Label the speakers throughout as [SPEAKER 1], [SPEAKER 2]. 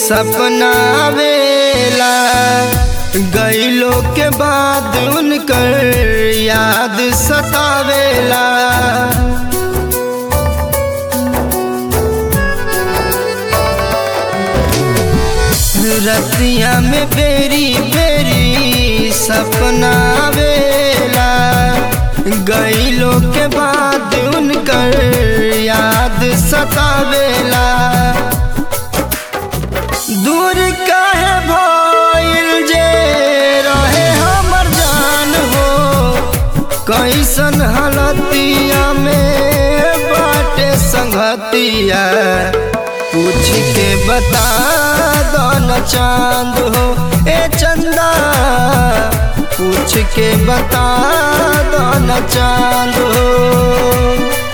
[SPEAKER 1] सपना आवेला गईलो के बाद उनकर याद सतावेला रतिया में बेरी बेरी सपना आवेला गईलो के बाद उनकर याद सतावेला दूर काहे भइल जे रहे हमर जान हो कैसन हालतिया में बाटे संगतिया पूछ के बता दो न चांद हो ए चंदा पूछ के बता दो न चांद हो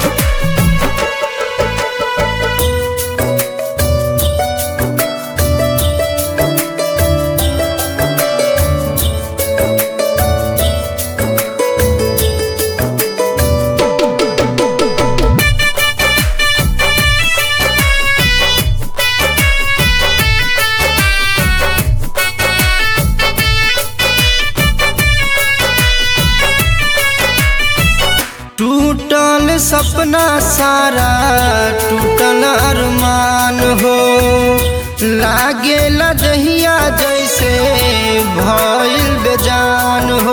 [SPEAKER 1] टूटल सपना सारा टूटल अरमान हो लागे लदहिया जैसे भइल बेजान हो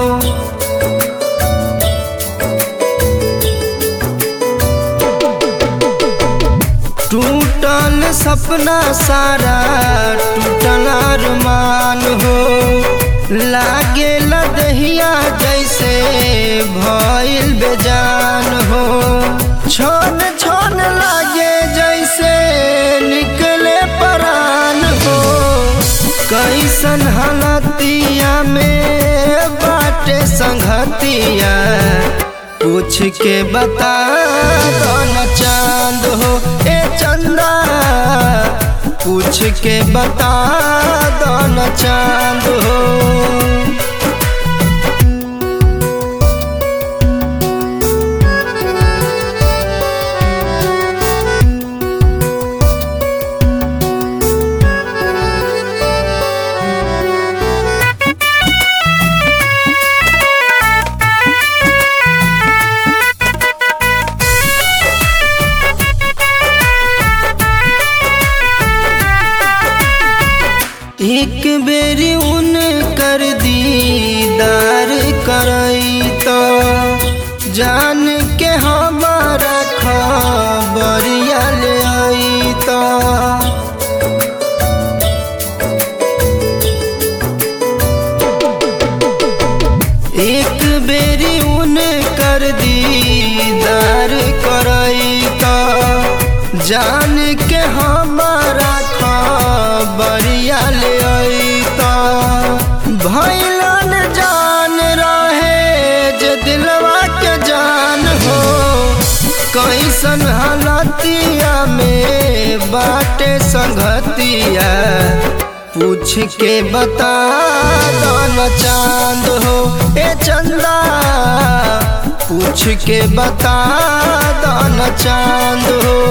[SPEAKER 1] टूटल सपना सारा टूटल अरमान हो लागे लदहिया जैसे भइल बेजान हो छोन छोन लागे जैसे निकले परान हो कैसन हालतिया में बाटे संगतिया पूछ के बता दो न चांद हो ए चंदा पूछ के बता दो न चांद हो एक बेरी उन कर दीदार करई तो जान के हमारा खबरिया ले आई तो एक बेरी उन कर दीदार करई तो जान के हमारा खबरिया ले आई तो भैलन जान रहे जे दिलवा के जान हो कैसन हालतिया में बाटे संगतिया पूछ के बता दो न चांद हो ए चंदा पूछ के बता दो न चांद हो